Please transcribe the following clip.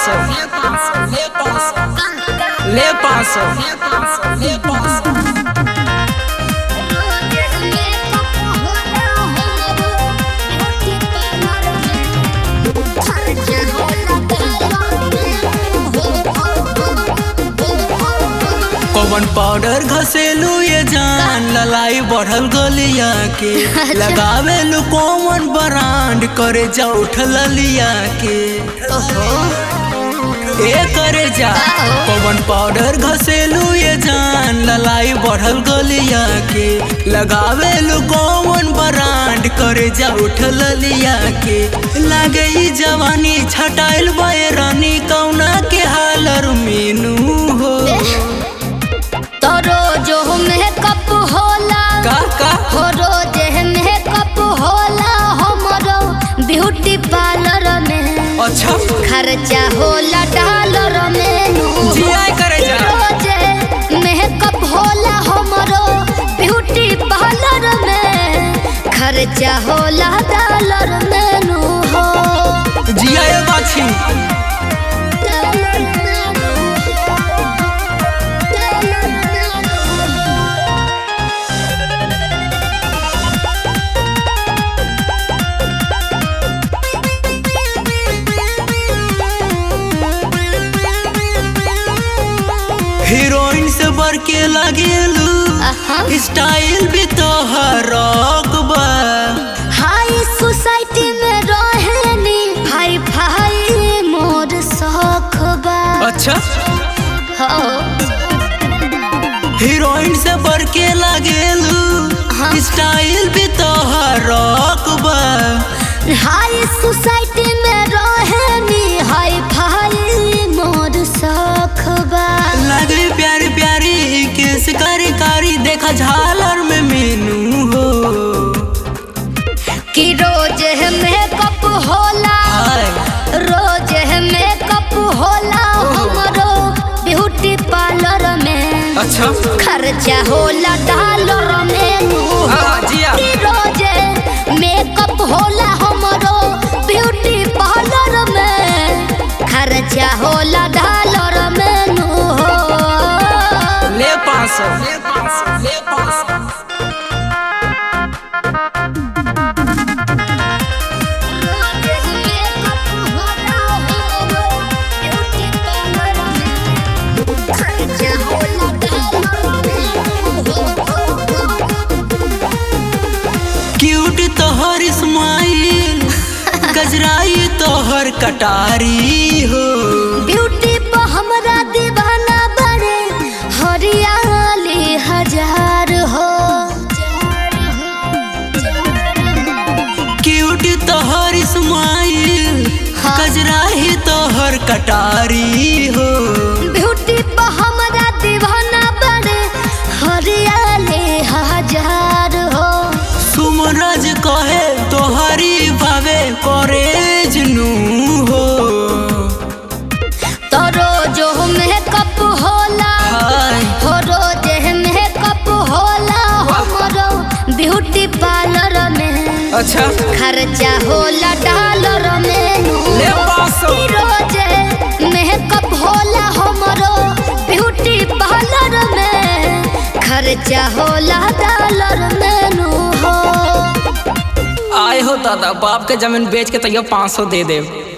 सौ ले पाँच सौ ले पाँच सौ कौन पाउडर घसेलू ये जान ललाई बढ़ल गलिया के लगावे लू कौन ब्रांड करे जा उठल लिया के ए करे जा कौन पाउडर घसेलू ये जान ललाई बढ़ल गलिया के लगावे लू कौन ब्रांड करे जा उठल लिया के लागे ई जवानी छटाइल बैरानी कौना के हालर मीनू हो रोज मेकअप होला का का हो रोज मेकअप होला हमरो ब्यूटी पार्लर में अच्छा खर्चा होला डॉलर में जी आय करे जा रोज मेकअप होला हमरो ब्यूटी पार्लर में खर्चा होला डॉलर में नु हो जी आय बाछी हीरोइन से बढ़ के लगेलू आहा। स्टाइल भी तो हरक बा हाई सोसाइटी में रहेनी हाई फाई मोर शौक बा अच्छा हो हीरोइन से बढ़ के लगेलू हाँ। स्टाइल भी तो हरक बा हाई सोसाइटी में रहेनी हाई फाई मोर शौक बा लगे प्यारी प्यारी केस कारी कारी देखा झालर में मीनू हो कि रोज मेकअप होला हाय रोज मेकअप होला हमरो ब्यूटी पार्लर में अच्छा खर्चा होला डॉलर में नु हो। हाँ, जिया। कि रोज मेकअप होला हमरो ब्यूटी पार्लर में खर्चा होला डॉलर में नु हो ले पाँच सौ ले पाँच सौ ले पाँच सौ क्यूट तोहर स्माइल गजराई तोहर कटारी हो ब्यूटी पर हमरा दीवाना बड़े हरियाली हजार हो क्यूट तोहर स्माइल हाँ। गजराई तोहर कटारी हो ब्यूटी पर हमरा दीवाना बड़े हरियाली हजार हो सुमरज कहे तोहरी भावे कॉलेज नू हो तो रोज मेकअप होला हाय हो रोज मेकअप होला हमरो ब्यूटी पार्लर में अच्छा खर्चा होला डॉलर में नु ले पाँच सौ। कि रोज मेकअप होला हमरो ब्यूटी पार्लर में खर्चा होला डॉलर में नु हो आए हो दादा बाप के जमीन बेच के तैयो पाँच सौ दे दे